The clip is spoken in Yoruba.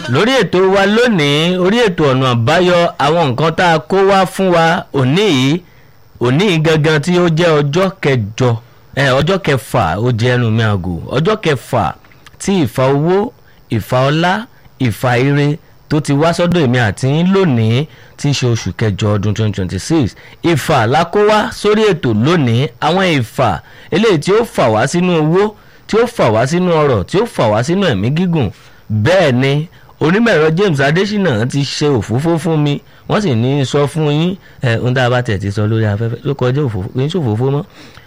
lórí ètò wa lónìí orí ètò ọ̀nà àbáyọ àwọn nǹkan tá a kó wá fún wa òní yìí òní yìí gangan tí ó jẹ́ ọjọ́ kẹjọ ẹ ọjọ́ kẹfà ó jẹ́ ẹnu mi àgò ọjọ́ kẹfà tí ìfà owó ìfà ọlá ìfà ire tó ti wá sọ́dọ̀ èmi àti yín lónìí tí í ṣe oṣù kẹjọ ọdún 2026 ìfà la kó wá sórí ètò lónìí àwọn ìfà eléyìí tí ó fà wá sínú owó tí ó fà wá sínú ọrọ̀ tí ó fà wá sínú ẹ̀mí gígùn bẹ́ẹ̀ ni onímọ̀ẹ̀rọ James Adésínà ti ṣe òfófó fún mi wọ́n sì ní sọ fún yín ẹ̀ ohun tá a bá tẹ̀ ti sọ lórí afẹ́fẹ́ tó kọjá òfófó kì í ṣòfófó mọ́